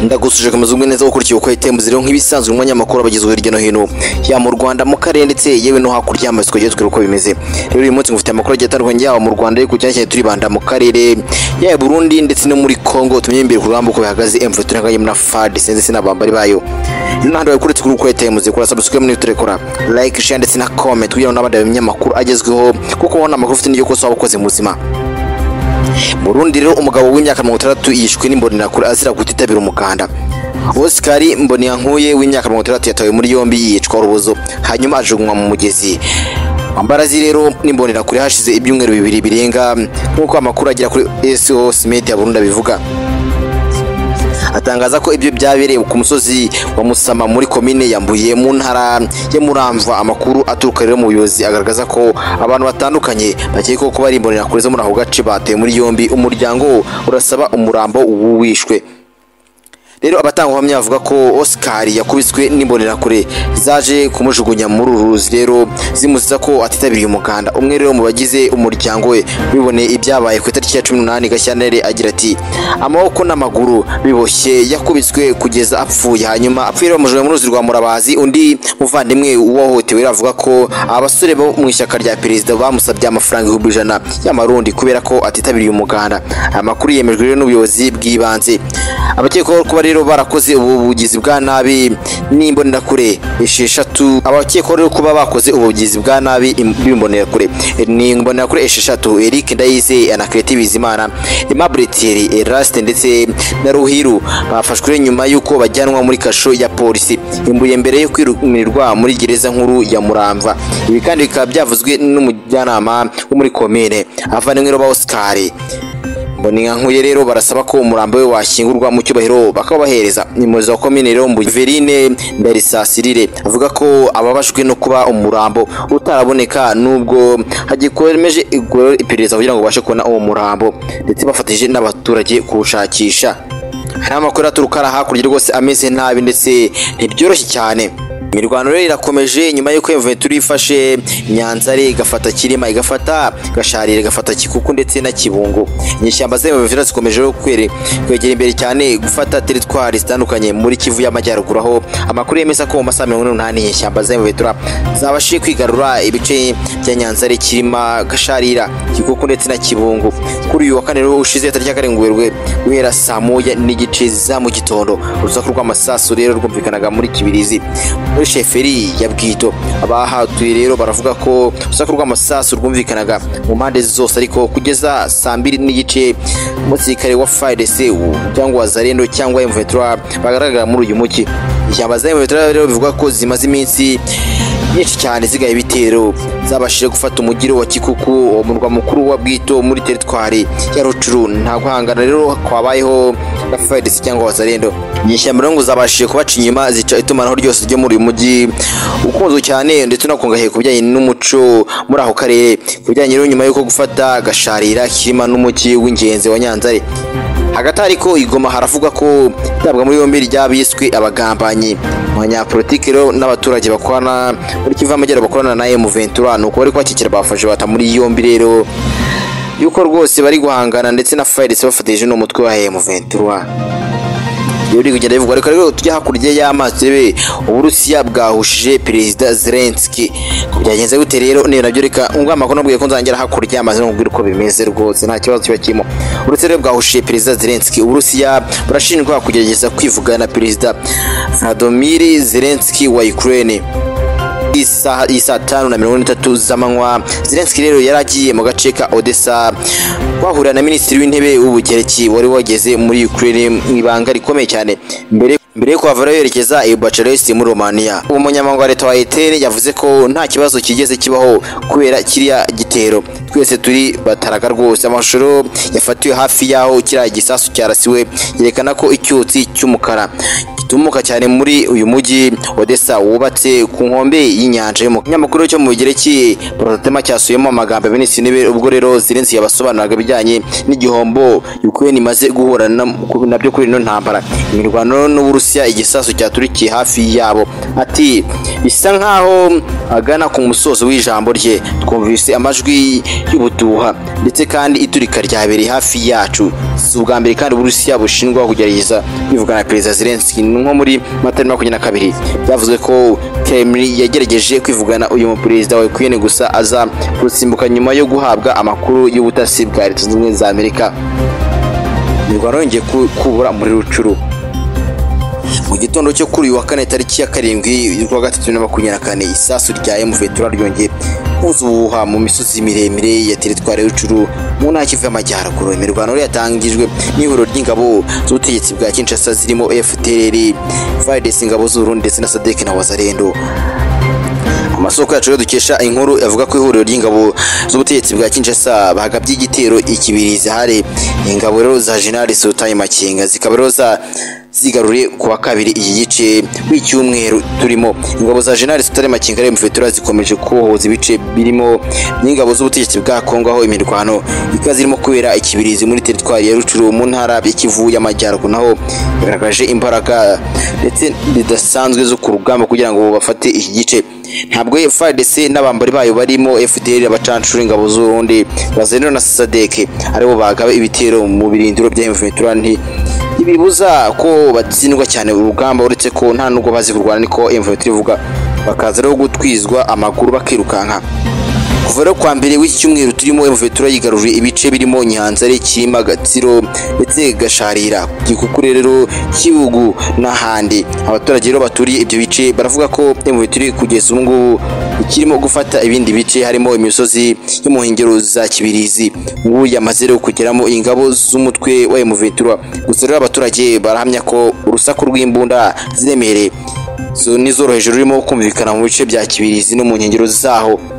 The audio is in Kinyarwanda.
ndagusuje komeza umwe neza gukurikiye uko itembo ziriho nk'ibisanzwe mu manyamakuru abagezweho hirya no hino yaba mu rwanda mu karere ndetse yewe no hakurya y'amazi twajya twira uko bimeze rero uyu munsi ngufite amakuru agiye atandukanye yaba mu rwanda ariko cyane cyane turibanda mu karere yaba i burundi ndetse no muri congo tumenye imbere ku rugamba uko bihagaze emvu turanganye na fadi sinzi sinabambari bayo rero ntabwo wakuretse kuri uko itembo zikora subscribe niba turekora like share ndetse na comment kugira ngo n'abandi bamenye amakuru agezweho kuko ubona amakuru ufite n'iryo kosa waba ukoze mu buzima Burundi rero umugabo w'imyaka mirongo itandatu yishwe n'imbonerakure azira kutitabira umuganda Oscar Mbonyankuye w'imyaka mirongo itandatu yatawe muri yombi yicwa urubozo hanyuma ajugunywa mu mugezi Ambarazi rero n'imbonerakure hashize ibyumweru bibiri birenga nk'uko amakuru agera kuri SOS Media Burundi abivuga atangaza ko ibyo byabereye ku musozi wa Musama muri komine ya Mbuye mu ntara ya Muramvwa amakuru aturuka rero mu buyobozi agaragaza ko abantu batandukanye bakekwaho kuba ari imbonerakure zo muri ako gace bateye muri yombi umuryango urasaba umurambo w'uwishwe rero abatangabuhamya bavuga ko Oscar yakubiswe n'imbonerakure zaje kumujugunya muri uru ruzi rero zimuziza ko atitabiriye umuganda umwe rero mu bagize umuryango we biboneye ibyabaye ku itariki ya cumi n'umunani Gashyantare agira ati amaboko n'amaguru biboshye yakubiswe kugeza apfuye hanyuma apfuye rero bamujugunya mu ruzi rwa Murabazi undi muvandimwe uwahohotewe rero avuga ko abasore bo mu ishyaka rya perezida bamusabye amafaranga ibihumbi ijana y'amarundi kubera ko atitabiriye umuganda aya makuru yemejwe rero n'ubuyobozi bw'ibanze abakekwaho kuba rero barakoze ubu bugizi bwa nabi n'imbonerakure esheshatu abakekwaho rero kuba bakoze ubugizi bwa nabi b'imbonerakure ni imbonerakure esheshatu Eric Ndayize Anaclet Bizimana Aimable Thierry Eraste ndetse na Ruhiru bafashwe rero nyuma y'uko bajyanwa muri kasho ya polisi imbuye mbere yo kwirumirwa muri gereza nkuru ya Muramva ibi kandi bikaba byavuzwe n'umujyanama wo muri komine avandimwe rero ba Oscar Mboni nkuye rero barasaba ko umurambo we washyingurwa mu cyubahiro bakabahereza nimuzi wa komine rero mbu Verine Ndarisasirire avuga ko ababashwe no kuba umurambo utaraboneka nubwo hagikomeje iperereza kugira ngo bashe kubona uwo murambo ndetse bafatije n'abaturage kuwushakisha hari amakuru aturuka hakurya rwose ameze nabi ndetse ntibyoroshye cyane imirwano rero irakomeje nyuma y'uko Juventus ifashe Nyanzare igafata Kirima igafata Gasharire igafata Kikuku ndetse na Kibungo inyeshyamba za Juventus zikomeje rero kwegera imbere cyane gufata teritwari zitandukanye muri Kivu y'Amajyaruguru aho amakuru yemeza ko mu masaha mirongo inani inyeshyamba za Juventus zabashije kwigarura ibice bya Nyanzare Kirima Gasharira Kikuku ndetse na Kibungo kuri uyu wa kane rero ushize tariki ya karindwi Werurwe guhera saa moya n'igice za mu gitondo urusaku rw'amasasu rero rwumvikanaga muri Kibirizi muri sheferi ya bwito abahatuye rero baravuga ko urusaku rw'amasasu rwumvikanaga mu mpande zose ariko kugeza saa mbiri n'igice umusirikare wa FARDC cyangwa Wazarendo cyangwa M23 bagaragara muri uyu muki ishyamba za M23 rero bivuga ko zimaze iminsi nyinshi cyane zigaye ibitero zabashije gufata umugiro wa Kikuku uwo murwa mukuru wa Bwito muri teritwari ya Rucuru nta guhangana rero kwabayeho na FARDC cyangwa Wazarendo inyeshyamba rero ngo zabashije kubaca inyuma zica itumanaho ryose ryo muri uyu mujyi ukunzwe cyane ndetse unakungahaye ku bijyanye n'umuco muri ako karere ku bijyanye rero nyuma y'uko gufata gasharira kirima n'umujyi w'ingenzi wa Nyanzare hagati ariko igoma haravugwa ko itabwa muri yombi ry'abiswe abagambanyi abanyapolitiki rero n'abaturage bakorana muri kivu y'amajyaruguru bakorana na emu ventura ni uko bari kubakikira bafashe bata muri yombi rero yuko rwose bari guhangana ndetse na fayirisi bafatanyije n'umutwe wa emu ventura iyo uri kugenda bivugwa reka rero tujya hakurya y'amazi turebe uburusiya bwahushije perezida zelenski byagenze gute rero niyo nabyo reka ngo amakuru nabwiye ko nzangera hakurya y'amazi nkubwira uko bimeze rwose nta kibazo kiba kirimo urusiya rero bwahushije perezida zelenski uburusiya burashinjwa kugerageza kwivugana na perezida vladimir zelenski wa ukraine iyi saa tanu na mirongo itatu z'amanywa zelenski rero yari agiye mu gace ka odessa kwahurira na minisitiri w'intebe w'ubugereki wari wageze muri ukraine mu ibanga rikomeye cyane mbere mbere yo kuhava yerekeza i Bucharest muri Romania uwo munyamabanga wa leta wa Etere yavuze ko nta kibazo kigeze kibaho kubera kiriya gitero twese turi bataraga rwose amashusho yafatiwe hafi y'aho kiriya gisasu cyarasiwe yerekana ko icyotsi cy'umukara tumuka cyane muri uyu mujyi Odessa wubatse ku nkombe y'inyanja yo mu kinyamakuru cyo mu Bigereki Protatema cyasuyemo amagambo ya Minisitiri w'Intebe ubwo rero Zelensky yabasobanuraga ibijyanye n'igihombo Ukraine imaze guhura na- nabyo kuri ino ntambara imirwano n'Uburusiya igisasu cyaturikiye hafi yabo ati bisa nkaho agana ku musozo w'ijambo rye twumvise amajwi y'ubuduha ndetse kandi iturika ryabereye hafi yacu si ubwa mbere kandi Uburusiya bushinjwa kugerageza kwivugana na Perezida Zelensky nko muri Mata makumyabiri na kabiri byavuzwe ko Kremlin yagerageje kwivugana uyu muperezida wa Ukraine gusa aza gusimbuka nyuma yo guhabwa amakuru y'ubutasi bwa Leta Zunze Ubumwe za Amerika imirwano yongeye ku- kubura muri rucuru mu gitondo cyo kuri uyu wa kane tariki ya karindwi y'ukwa gatatu na makumyabiri na kane isasu rya emuvetura ryongeye kuzuha mu misozi miremire ya teritwari y'ucuru mu ntara kivu y'amajyaruguru imirwano yari yatangijwe n'ihuriro ry'ingabo z'ubutegetsi bwa kinshasa zirimo fdr vaides ingabo z'uburundi ndetse na sadek na wazarendo amasoko yacu rero dukesha inkuru avuga ko ihuriro ry'ingabo z'ubutegetsi bwa kinshasa bagabye igitero ikibirizi hari ingabo rero za general sultan makenga zikaba rero za zigaruriye ku wa kabiri iki gice w'icyumweru turimo ingabo za general sultan makenga rero mufetura zikomeje kuhoza ibice birimo n'ingabo z'ubutegetsi bwa kongo aho imirwano ikaze irimo kubera ikibirizi muri teritwari ya rucuru mu ntara y'ikivu y'amajyaruguru naho yagaragaje imbaraga ndetse zidasanzwe zo ku rugamba kugira ngo bafate iki gice ntabwo FARDC n'abambari bayo barimo FDL abacancura ingabo z'urundi bazendera na Sadek aribo bagaba ibitero mu birindiro bya Ventura nti ibibuza ko batsindwa cyane urugamba uretse ko nta nubwo bazi kurwana niko Ventura ivuga bakaza rero gutwizwa amaguru bakirukanka kuva rero kuwa mbere w'iki cyumweru turimo Ventura yigaruriye ibice birimo Nyanza Kirima Gatsiro ndetse Gasharira Gikukure rero Kibugu n'ahandi abaturage rero baturiye ibyo bice baravuga ko Ventura kugeza ubu ngubu ikirimo gufata ibindi bice harimo imisozi yo mu nkengero za Kibirizi ubu yamaze rero kugeramo ingabo z'umutwe wa Ventura gusa rero abaturage barahamya ko urusaku rw'imbunda ziremereye zo nizoro hejuru rurimo kumvikana mu bice bya Kibirizi no mu nkengero zaho